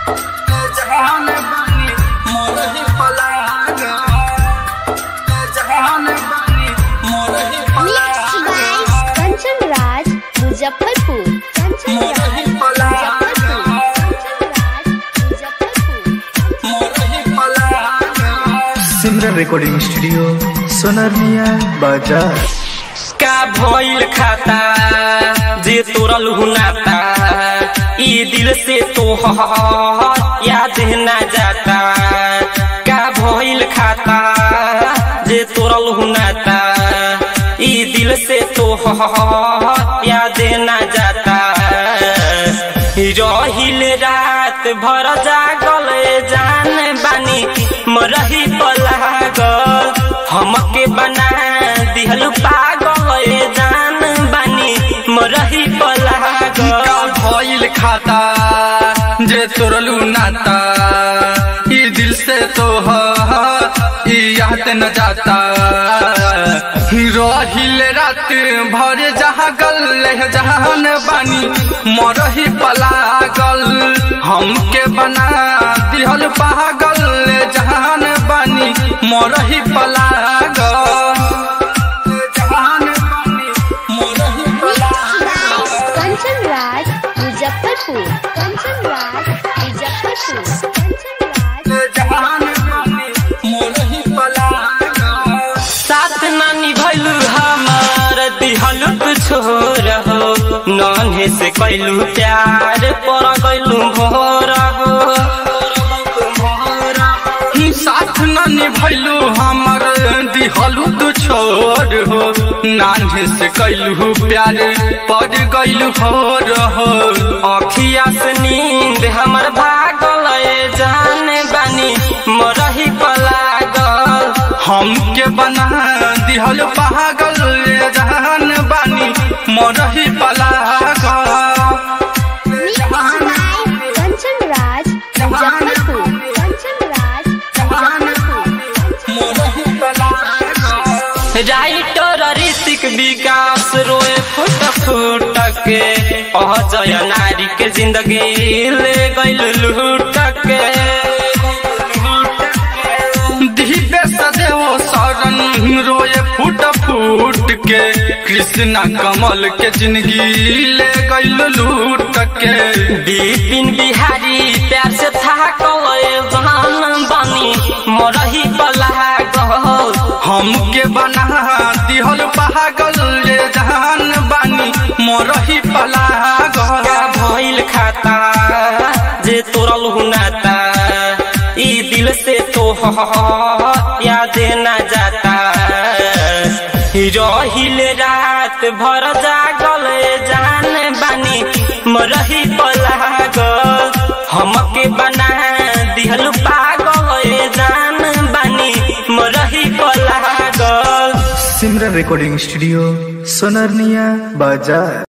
जहान बानी मोरही पलागा जहान बानी मोरही Mixed पलागा by Kanchan Raj, Muzaffarpur. Kanchan मोरही Raj, पलागा Muzaffarpur. Kanchan Raj, Muzaffarpur. मोरही पलागा सिमरन रिकॉर्डिंग स्टूडियो सोनरनिया बाजार का भइल खाता जे तोरल हुनाता ई दिल से तो याद ना जाता का भइल खाता जे तोरल हुनाता ई दिल से तो याद ना जाता रहिल रात भर जागल जान बानी मरही पलागल हमके बना दिहल पागल जान बानी मरही पलागल का भइल खाता जे तोरलू नाता ई दिल से तो ई याद न जाता रहिल रात भर जहाँ गल जहान बानी मरही पलागल हमके बना दिहल पागल जहान बानी मरही पलागल जहान बानी मरही Mixed by Kanchan Raj, Muzaffarpur. Kanchan Raj, Muzaffarpur. Kanchan Raj, जहान बानी मोरही पलागा साथ नानी भैलू हमार दिहल तू छोर हो नन्हे से कैलू प्यार पर गैलू भोर हो साथ न निभैलू हमर दिहलू तू छोर हो नान्हे से कैलू प्यार पड़ गैलू हो रहो अखिया से नींद हमर भागल जान बानी मरही पलागल हमके बना दिहल पागल जहान बानी मोरही पलागा Mixed by Kanchan Raj, Muzaffarpur. Kanchan Raj, Muzaffarpur. मोरही पलागा राइटर ऋतिक विकास रोए फुट फुट के अजय नारी के जिंदगी ले गइल लूट के दिव्य सदैव शरण रोए फूट फूट के कृष्णा कमल के जिंदगी ले गइल लूट के बिपिन बिहारी प्यार से था जहान बनी मरही पलागल हमके बना दिहल पागल ये जहान बानी मोरही पलागल का भइल खाता जे तोरल हुनाता ई दिल से तो याद ना जाता रहिल रात भर जागल जान बानी मरही पलागल हमके बना दिहल पागल जान बानी मरही पलागल सिमरन रिकॉर्डिंग स्टूडियो सोनरनिया बाजार